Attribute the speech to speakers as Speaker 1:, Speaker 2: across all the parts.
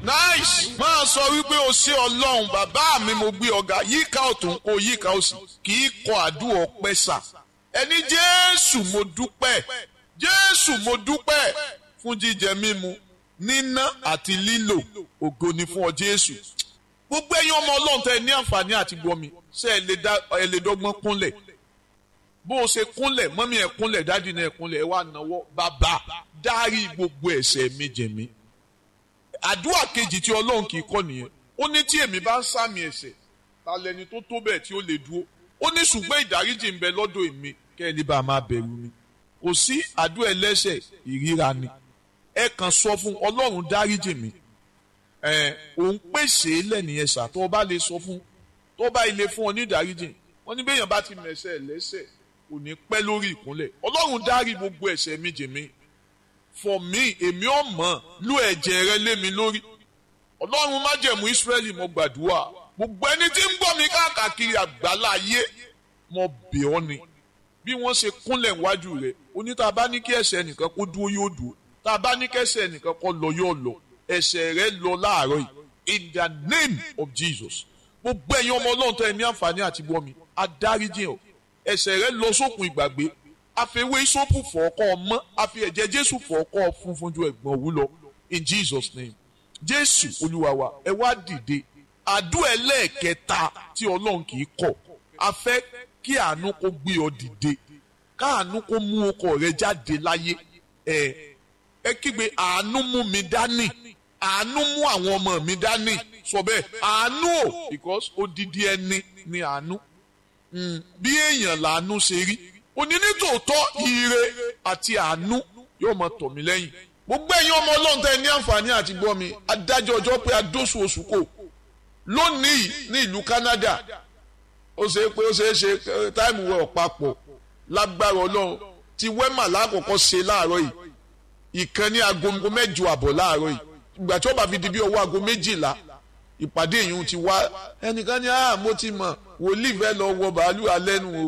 Speaker 1: nice máa sọ wípé o ṣé ọlọ́run bàbá mi mo gbé ọ̀gá yíká ọ̀tún kó yíká òsì kì í kọ àdúrà ọpẹ́ sà ẹni jésù mo dúpẹ́ jésù mo dúpẹ́ fún jíjẹ mímu níná àti lílò ògo ni fún ọ jésù gbogbo ẹ̀yin ọmọ ọlọ́run tẹ ní àǹfààní àti gbọmi ṣé ẹ lè dá ẹ lè dọ́gbọ́n kúnlẹ̀ bó o ṣe kúnlẹ̀ mọ́mí ẹ̀ kúnlẹ̀ dádì náà ẹ̀ kúnlẹ̀ ẹ wá náwó bàbá dárí gbogbo ẹ̀ṣẹ̀ mi jẹ̀ mí àdúrà kejì tí ọlọ́run kì í kọ́ nìyẹn ó ní tí èmi bá ń sàmì ẹ̀ṣẹ̀ ta lẹni tó tó bẹ́ẹ̀ tí ó lè dúró ó ní ṣùgbọ́n ìdáríjì ń bẹ lọ́dọ̀ èmi kẹ́ ẹ lè bá a máa bẹ̀rù mi kò sí àdúrà ẹlẹ́ṣẹ̀ ìríra ni ẹ kàn sọ fún ọlọ́run dáríjì mi ẹ òun pèsè lẹ́nìyẹn ṣá tó o bá lè sọ fún tó o bá ilé fún ọ ní ìdáríjì wọn ní bẹ́yàn bá ti mẹ̀ṣẹ̀ lẹ́ṣẹ̀ kò ní pẹ́ lórí ìkúnlẹ̀ ọlọ́run dárí gbogbo ẹ̀ṣẹ̀ mi jì mí for me èmi ò mọ̀ lú ẹ̀jẹ̀ rẹ lé mi lórí ọlọ́run májẹ̀mú Ísírẹ́lì mo gbàdúrà gbogbo ẹni tí ń gbọ́ mi káàkiri àgbálá ayé mo bẹ̀ ọ́ ni bí wọ́n ṣe kúnlẹ̀ wájú rẹ̀ oní tá a bá ní kí ẹ̀ṣẹ̀ nìkan kó dúró yóò dúró tá a bá ní kí ẹ̀ṣẹ̀ nìkan kó lọ yóò lọ ẹ̀ṣẹ̀ rẹ lọ láàárọ̀ yìí in the name of Jesus gbogbo ẹ̀yin ọmọ ọlọ́run tẹ́ ẹ ní àǹfààní àti gbọ́ mi adáríjì ọ̀ ẹ̀ṣẹ̀ rẹ lọ sókun ìgbàgbé àfẹwé ìsopù fọ̀ọ́kọ́ ọmọ àfi ẹ̀jẹ̀ jésù fọ̀ọ́kọ́ funfun ju ẹ̀gbọ́n òwú lọ in jesus name jésù olúwa wa ẹ wá dìde àdúrà ẹlẹ́ẹ̀kẹta tí ọlọ́run kì í kọ̀ a fẹ́ kí àánú kó gbé ọ dìde káàánú kó mú ọkọ rẹ jáde láyé ẹ ẹ kígbe àánú mú mi dání àánú mú àwọn ọmọ mi dání sọ bẹ́ẹ̀ àánú o because odidi ẹni ni àánú bí èèyàn làánú ṣe rí òní ní tòótọ́ ire àti àánú yóò máa tọ̀ mí lẹ́yìn gbogbo ẹ̀yin ọmọ ọlọ́run tẹ́ ní àǹfààní àti gbọ́ mi adájọ́ ọjọ́ pé adóṣù oṣù kò lónìí ní ìlú Canada ó ṣe é pé ó ṣe é ṣe táìmù wẹ̀ ọ̀pápọ̀ lágbára ọlọ́run ti wẹ́mà lákòókò ṣe láàárọ̀ yìí ìkan ní aago mẹ́jọ àbọ̀ láàárọ̀ yìí ìgbà tí ó bá fi di bí ọwọ́ aago méjìlá ìpàdé yìí ti wá ẹnìkan ní ah mo ti mọ̀ wòlíì fẹ́ lọ wọ bàálù alẹ́nu o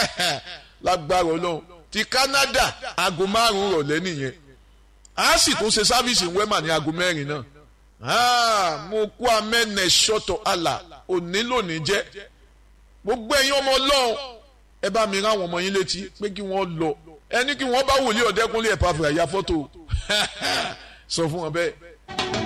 Speaker 1: lágbára ọlọ́run ti Canada aago márùn-ún rọ̀lẹ́ nìyẹn a sì tún ṣe sáfíìsì wẹ́mà ní aago mẹ́rin náà mo kú amẹ́nẹ̀ ṣọ́tọ̀ àlà òní lónìí jẹ́ gbogbo ẹ̀yin ọmọ ọlọ́run ẹ bá mi rán àwọn ọmọ yín létí pé kí wọ́n lọ ẹni kí wọ́n bá wòlíì ọ̀dẹ́kúnlé ẹ̀ pàfẹ́ àyà fọ́tò sọ fún wọn bẹ́ẹ̀.